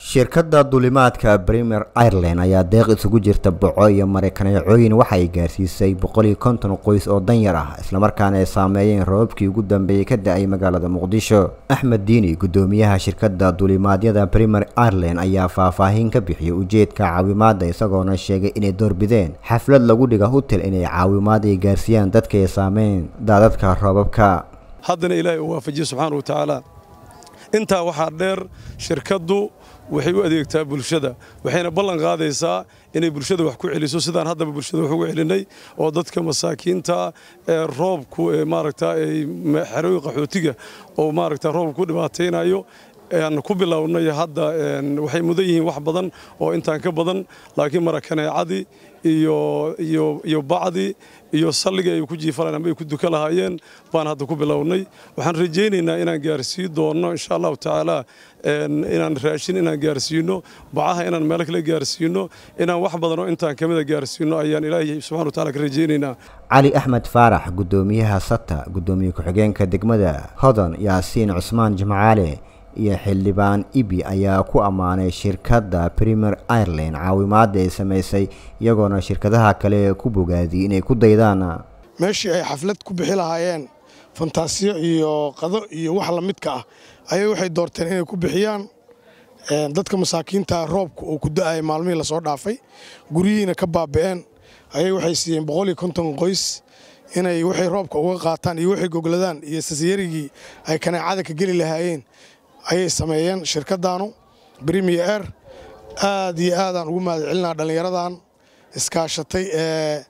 shirkadda duulimaadka premier ireland ayaa deeq isugu jirta boco iyo mareykaneecooyin waxa ay gaarsiisay boqol iyo konton qoys oo danyar ah islamarkaana ay saameeyeen roobabkii ugu dambeeyey ka da-ay magaalada muqdisho axmed diini guddoomiyaha shirkadda duulimaadyada premier ireland ayaa faahfaahin ka bixiyay ujeedka caawimaadda isagoona sheegay inay doorbideen xaflad lagu dhiga hutel inay caawimaad ay gaarsiiyaan dadka ay saameyn daadadka roobabka haddana ilaahay uu waafajiye subxaana wa tacaala intaa waxaa dheer shirkaddu waxay u adeegtaa bulshada waxayna ballan qaadaysaa inay bulshada wax ku celiso sidaan haddaba bulshada wax ugu celinay oo dadka masaakiinta ee roobku ee maaragta ay xerooyin qaxootiga oo maaragta roobku ku dhibaataynayo aan ku bilownay hadda waxay mudan yihiin wax badan oo intaan ka badan laakiin marakaneecadii iyo iyo iyo bacdii iyo salligii ay ku jiifalaan ama ay ku duka lahaayeen baan hadda ku bilownay waxaan rajaynaynaa inaan gaarsiin doono insha allahu tacaala inaan raashin inaan gaarsiino bacaha inaan meel kale gaarsiino inaan wax badan oo intaan kamida gaarsiino ayaan ilaahay subxana wa taala ka rajaynaynaa cali axmed faarax guddoomiyaha sata guddoomiye ku-xigeenka degmada hodan yaasiin cusmaan jimcaale iyo xildhibaan ibi ayaa ku ammaanay shirkadda premier ireland caawimaadda ay samaysay iyagoona shirkadaha kale ku bogaadiyey inay ku daydaan meeshii ay xaflad ku bixi lahaayeen fantaasiyo iyo qado iyo wax la midka ah ayay waxay doorteen inay ku bixiyaan dadka masaakiinta roobka oo ku da-ay maalmihii lasoo dhaafay guryihiina ka baaba'een ayay waxay siiyeen boqol iyo konton qoys inay waxay roobka uga qaataan iyo waxay gogladaan iyo sasyarigii ay kaneecada ka geli lahaayeen ayay sameeyeen shirkaddaanu brimier air aad iyo aadaan ugu mahad celinaa dhallinyaradan iskaashatay ee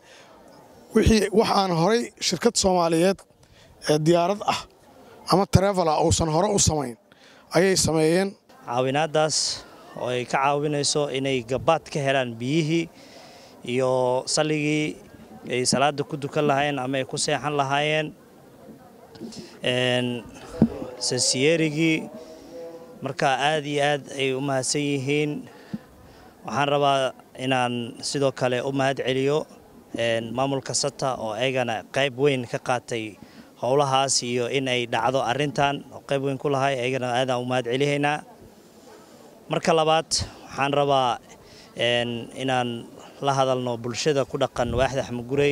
wixii wax aan horay shirkad soomaaliyeed ee diyaarad ah ama tarefala uusan hore u samayn ayay sameeyeen caawinaaddaas oo ay ka caawinayso inay gabaad ka helaan biyihii iyo salligii ay salaadda ku dukan lahaayeen ama ay ku seexan lahaayeen sasiyerigii marka aad iyo aad ay u mahadsan yihiin waxaan rabaa inaan sidoo kale u mahad celiyo maamulka sata oo ayagana qayb weyn ka qaatay howlahaas iyo in ay dhacdo arintan oo qayb weyn ku lahay ayagana aadaan u mahad celihaynaa marka labaad waxaan rabaa inaan la hadalno bulshada ku dhaqan waaxda xamugurey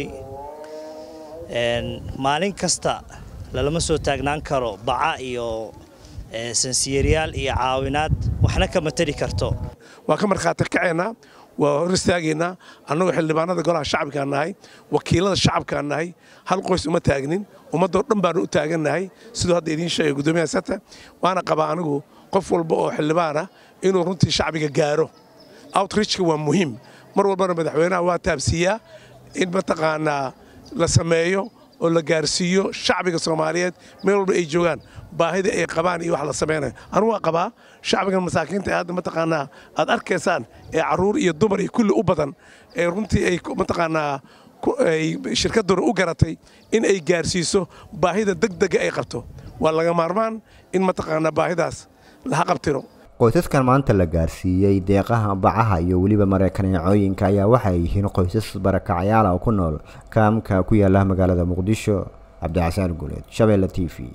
maalin kasta lalama soo taagnaan karo baca iyo sansiyeryaal iyo caawinaad waxna kama tari karto waa ka markhaati kaceennaa waa hor istaagaynaa annagoo xildhibaanada golaha shacabkaan nahay wakiilada shacabkaan nahay hal qoys uma taagnin ummaddoo dhan baanu u taagannahay siduu hadda idiin sheegay guddoomiyaha sata waana qabaa anigu qof walba oo xildhibaana inuu runtii shacbiga gaaro outreachka waa muhiim mar walbana madaxweynaha waa taabsiiyaa in mataqaanaa la sameeyo oo la gaarsiiyo shacbiga soomaaliyeed meel walba ay joogaan baahida ay qabaan iyo wax la samaynayo anugu waa qabaa shacbigan masaakiinta ee hadda mataqaanaa aad arkaysaan ee carruur iyo dumar iyo kulli u badan ee runtii ay mataqaanaa ay shirkadduna u garatay in ay gaarsiiso baahida degdega ay qabto waa laga maarmaan in mataqaanaa baahidaas laha qabtiro qoysaskan maanta la gaarsiiyey deeqaha bacaha iyo weliba mareykaneecooyinka ayaa waxay yihiin qoysas barakacayaala oo ku nool kaamka ku yaala magaalada muqdisho cabdixasaan guuleed shabeelle t v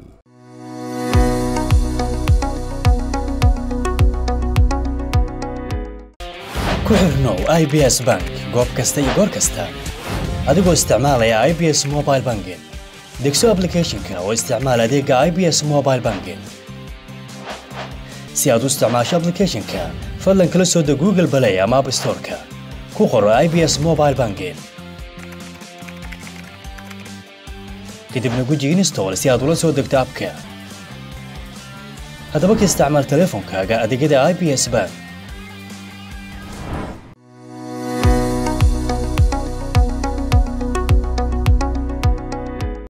ku xirnow i b s bank goob kasta iyo goor kasta adigoo isticmaalaya i b s mobile banking degso ablicathonka oo isticmaal adeega i b s mobile banking si aad u isticmaasho ablicathonka fadlan kala soo deg google balay ama app storeka ku qoro i b s mobile banking kadibna guji install si aad ula soo degto abka haddaba ka isticmaal teleefonkaaga adeegyada i b s bank